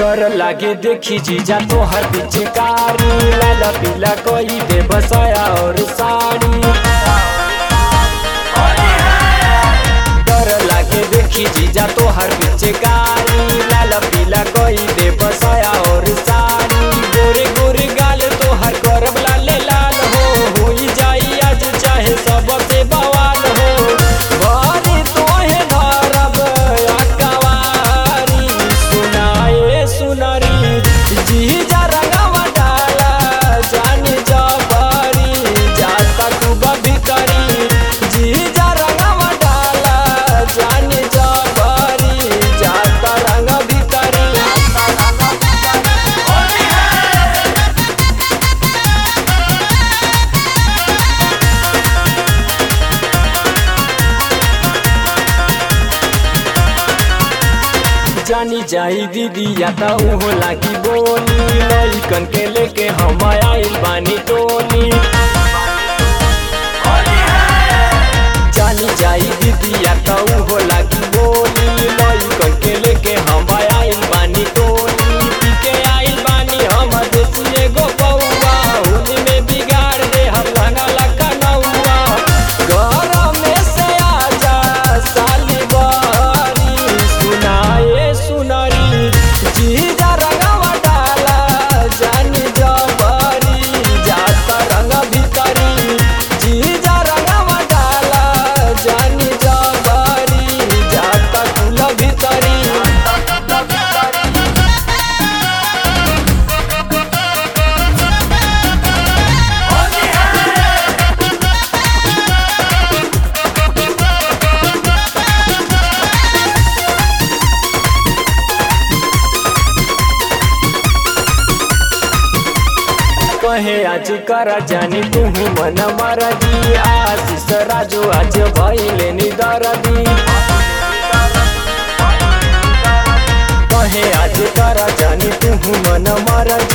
डर लागे देखी जीजा तोहर पिचकारी लाला पीला कोई दे बसाया और साड़ी डर लागे देखी जीजा तोहर पिचकारी लाला पीला कोई दे बसाया और साड़ी गोरे गोरे गाल तोहर करब लाल लाल हो होई जाई आज चाहे सबसे बवाल हो बारी तोहे धरब अकवारी सुनाए सुनरी जीजा रंगवा डाला जानी जबरी जाता खूब भीतरी जीजा रंगवा डाला जानी जबरी जाता रंग भीतरी जानी जाई दीदी या त उहो लागी बोली लइकन के लेके हम आइल बानी टोली जानी जाई दीदी या त उहो लागी बोली लइकन के लेके हम आइल बानी टोली पी के आइल बानी हम देसी एगो बउआ होली में बिगाड़ दे हम रंगा लका नौआ घर में से आजा साली बारी सुनाए सुनरी जीजा रंगवा डाला जानी जबरी जाता रंग भीतरी जीजा रंगवा डाला जानी जबरी जाता कुल भीतरी कहे आज कर जानी तुहू मन मरदी आशीष राजू आज भैले निदरदी कहे आज कर जानी तुहू मन मरदी